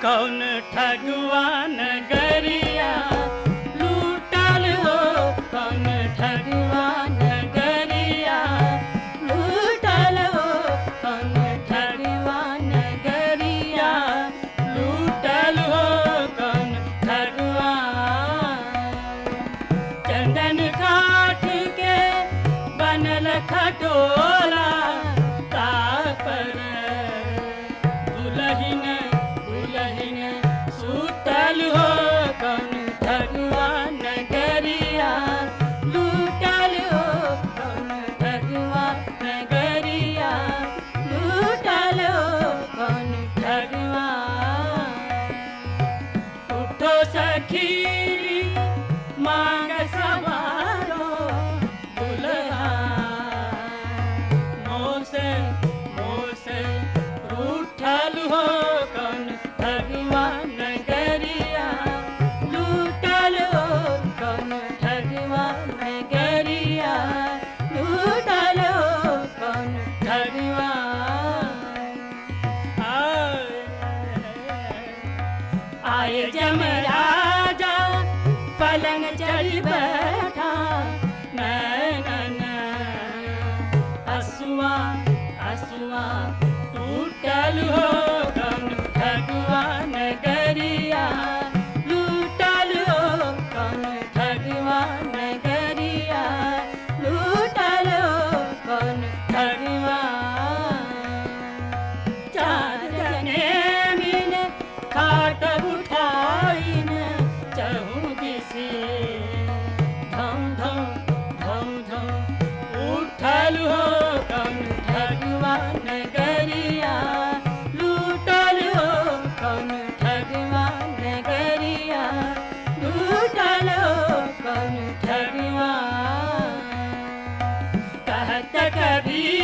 कौन ठगवान गरिया लूटल हो कौन ठगवान गरिया लूटल हो कौन ठगवान गरिया लूटल हो कौन ठगवान चंदन काठ के बनल खटोला तापर दुलहिन दुलहिन सुतल हो कौन भगवान गरिया लूटल हो कौन भगवान गरिया लूटल हो कौन भगवान उठो सखी मांग सवारो दुल्हा मोसे मोसे रूठल हो कौन भगवान गरिया लूटल हो कौन भगवान गरिया लूटल हो कौन भगवान आए जमराजा पलंग चढ़ बैठा नैनन हसुआ हसुआ टूटल हो कौन भगवान गरिया लूटल हो कौन भगवान गरिया लूटल हो कौन भगवान चार जने मिले खाट उठाइन चहु दिसे धम धम धम धम उठल हो कौन भगवान गरिया लूटल हो कौन भगवान गरिया लूटल हो कौन भगवान कहत कभी